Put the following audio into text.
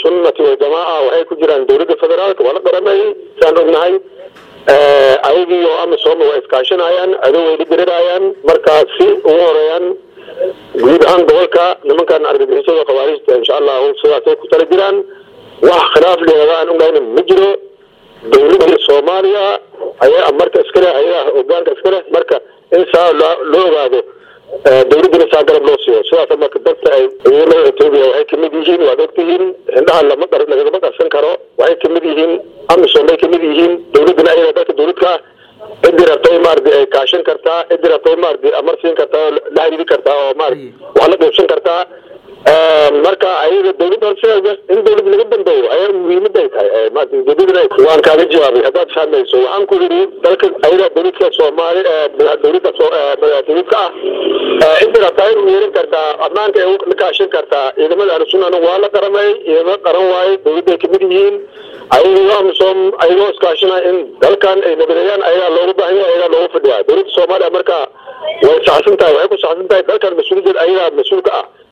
sunnati waljamaaca waxay ku jiraan dowladda federaalka waa la qaramay saan ognahay ayagii oo amisom waa iskaashanayaan adow way dhibirirayaan markaa si ugu horeeyaan guud ahaan gobolka nimankan argagixisada khawaarijta insha allahu sidaasay ku tala jiraan wax khilaaf leeda aan ognahayna ma jiro dowladda soomaaliya ayaa marka iska leh ayadaa hogaanka iska leh marka in saa loo ogaado dowladdana saa garab loo siiyo sidaas marka dadka ay ciidamada etoobiya waxay kamid yihiin waad ogtihiin indhaha lama lagama qarsan karo waxay kamid yihiin amisom bay kamid yihiin dowladdana ayada dadka dowladka cidi rabtay maarata ay kaashan kartaa cidi rabtay maarata amar siin kartaa oo la xiriiri kartaa oo maarata wax la qaybsan kartaa marka ayaga dowladda horseeda in dowladda laga dambeeyo ayaa muhiimada ay tahay maarata ujeedadana waan kaaga jawaabay haddaad fahmayso waxaan ku yidhi dalka ayaga dowladka soomaali dowladda dowladka ah cidi rabtaa in yeerin kartaa ammaanka ay la kaashan kartaa ciidamada ahlusunnana waa la qaramay ciidamo qaran waaye dowladda ay kamid yihiin ayagoo amisom ayagoo iskaashanaya in dalkan ay nabadeeyaan ayagaa loogu baahanya ayagaa loogu fadhiyaa dowladda soomaaliya marka way saxsan tahay waxay ku saxsan tahay dalkan mas-uuliyaddeed ayagaa mas-uulka ah